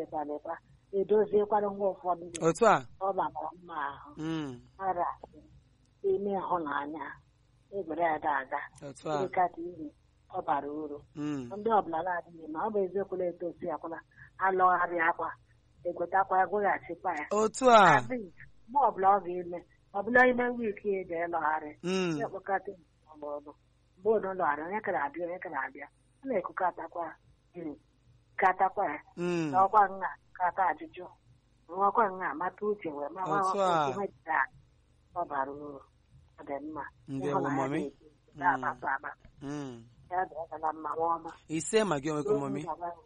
ịbalịkwa edoziekwara nwa ụfọdụ gị otu a ọ bara mma ahụ Mm, ara ime ịhụnanya egwere ada aga otu a ịkata ihe ọ bara uru Mm, ndị ọbụla na-adịghị ma ọ bụ eziokwu na-etosi akwala alọgharị akwa egwetakwa ya gweghachikwa ya otu a adịghị mgbe ọbụla ọ ga-eme ọbụla ime wiiki ya eji ịlọgharị Mm, ya kpọkọta ọlụ mgbe unu lọgharị onye kara abịa onye kara abịa a na-ekukọtakwa iri katakwa ya mm, n'ọkwa nna kata ajụjụ nwekwa nna mata uche wee ma Otu a. ọ bara uru ọ dị mma Ndewo, Ịhụnanya mami. dị ezi, na-akpakọ akpa. mm. ya dịgala mma nwa ọma ise ma gị onwekwa mami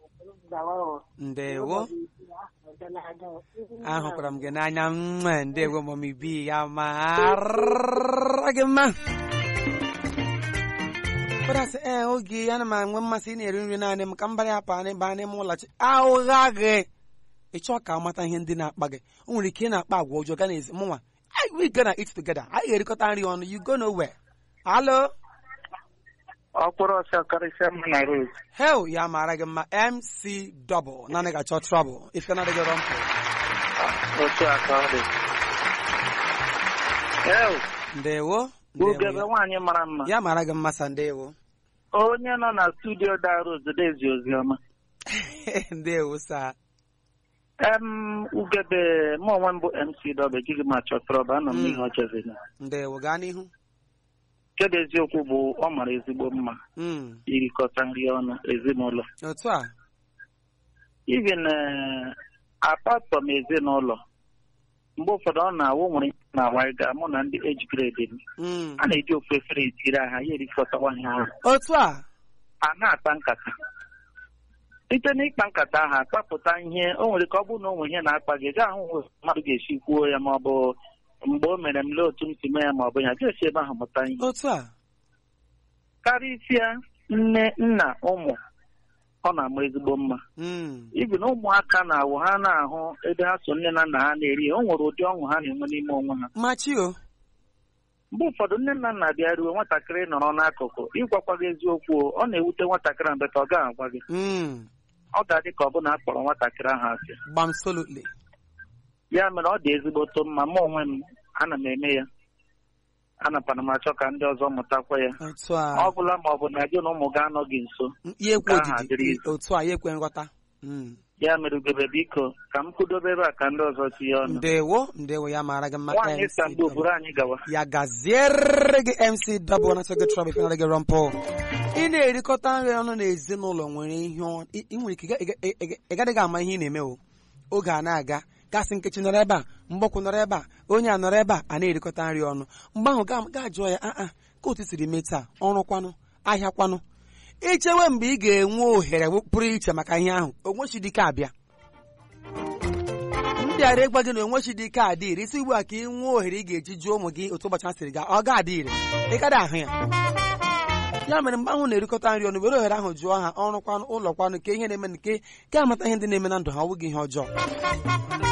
ndewo ahụkwara m gị n'anya mma ndewo mami bi ya mara gị mma kpọdasị ee oge ana m enwe mmasị ị na-eri nri naanị m ka m bara ya pa baa n'ime ụlọchi ahụgha gị ị chọọ ka amata ihe ndị na-akpa gị o nwere ike ị na-akpa agwa ọjọọ ga n'ezi mụnwa we gonna eat together anyị ga-erikọta nri ọnụ you go nowhere alo ọkpụrụ ọsọ karịsịa mma na rose hel ya mara gị mma mc double naanị ga-achọ trouble ife na-adịghị rọmpụ otu a ka ọ dị Ew, ndewo ugebe ndewo nwaanyị mara mma ya mara gị mma sa ndewo onye nọ na studio da rose dezi oziọma ndewo sa em ugebe mụ onwe m bụ mc dọba ejighị m achọ trọba anọ m Mm. n'ihe ọchezina ndewo gaa n'ihu kedu eziokwu bụ ọ mara ezigbo mma Mm, irikọta nri ọnụ ezinụlọ otu a even eh, apart from ezinụlọ mgbe ụfọdụ ọ na-awụ nwere ihe na-awa ga mụ na ndị age grade m Mm, a na-eji ofu efere etiri aha ya erikọtawa ihe ahụ otu a a na-akpa nkata site n'ịkpa nkata ahụ akpapụta ihe o nwere ka ọ bụrụ na o nwe ihe na-akpa gị gaa ahụ ụzọ mmadụ ga-esi kwuo ya ma ọ bụ mgbe o mere m lee otu m si mee ya ma ọ bụ ya ga-esi ebe ahụ mụta ihe otu a karịsịa nne nna ụmụ ọ na-ama ezigbo mma Mm, ibi na ụmụaka na-awụ ha na-ahụ ebe ha so nne na nna ha na-eri ya o nwere ụdị ọṅụ ha na-enwe n'ime onwe ha machi o mgbe ụfọdụ nne na nna bịa ruo nwatakịrị nọrọ n'akụkụ ịgwakwa gị eziokwu o, ọ na-ewute nwatakịrị a mgbe ka ọ gaghị agwa gị Mm, ọ ga-adị ka ọ bụ na a kpọrọ nwatakịrị ahụ asị gbam solutly ya mere ọ dị ezigboto mma mụ onwe m ana m eme ya anapana m achọ ka ndị ọzọ mụtakwa ya otu a ọ bụla ma ọ bụ na gị na ụmụ gị anọ gị nso ya ekwe Nke ahụ adịrị ojiji otu a ya ekwe nghọta Mm, ya mere ugebe biko ka m kwudobe ebe a ka ndị ọzọ tinye ọnụ ndewo ndewo ya mara gị mma nwaanyị MC sa mgbe double. buru anyị gawa ya gaziere gị mc double na sọgị trọb ife na-adịghị rọmpụ ị na-erikọta nri ọnụ n'ezinụlọ nwere ihe ọ- ị ị nwere ike ị ga- ị- ị- ị gadịghị ama ihe ị na-eme o oge a na-aga gasị nkechi nọrọ ebe a mgbọkwụ nọrọ ebe a onye a nọrọ ebe a a na-erikọta nri ọnụ mgbe ahụ ga ga jụọ ya aa ka otu siri mee taa ọrụ kwanụ ahịa kwanụ ichewe mgbe ị ga-enwe ohere pụrụ iche maka ihe ahụ onwechidike abịa ndị ara ịgwa gị na onwechidike adị ire isi ugbu a ka ị nwee ohere ị ga-eji jụọ ụmụ gị otu ụbọchị ha siri gaa ọ ga-adị ire ị kada ahụ ya ya mere mgbe ahụ na-erikọta nri ọnụ were ohere ahụ jụọ ha ọrụ kwanụ ụlọ kwanụ ke ihe na-eme nke ke amata ihe ndị na-eme na ndụ ha ọ bụghị ihe ọjọọ